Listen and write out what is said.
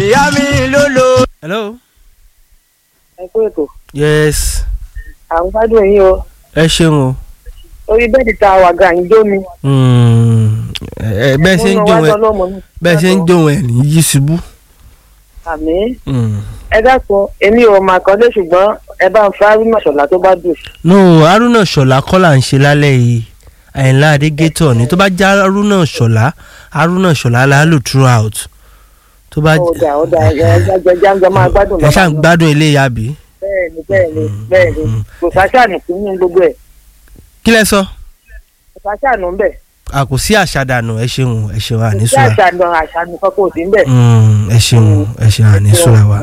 ìyá mi ló lo. hello. ẹ kú ètò yes àwọn gbádùn yín o ẹ ṣeun o. orí bẹ́ẹ̀dì tá a wà gan yín jó mi. Mm, ẹ- ẹ- bẹ́ẹ̀ ṣe ń Mo jóun wá ẹ tọ́lọ́mọ ní. bẹ́ẹ̀ ṣe ń jóun ẹ ní yí ṣubú. àmì Mm. ẹ dákun èmi ò mà kọ́lé ṣùgbọ́n ẹ bá ń fa arúgbó ṣọ̀lá tó bá dùn. no haruna ṣọlá kọ́ là ń ṣe lálẹ́ yìí àyìnlá adégétọ̀ ni tó bá já haruna ṣọlá haruna ṣọlá la lò throughout tó bá ó dà ó dà ẹ jẹ́ jáńjọ máa gbádùn ẹ ṣáà ń lọ́wọ́. gbádùn eléyà bí. bẹ́ẹ̀ni bẹ́ẹ̀ni bẹ́ẹ̀ni Mm. kò sáṣàánù sí ní gbogbo ẹ̀ kí lẹ sọ. kò sáṣàánù ń bẹ̀ a kò sí àṣàdànù ẹ ṣeun ẹ ṣeun kò sí àníṣúra àṣàánù àṣàánù kankan ò sí ń bẹ̀. ẹ ṣeun ẹ ṣeun àníṣúra wa.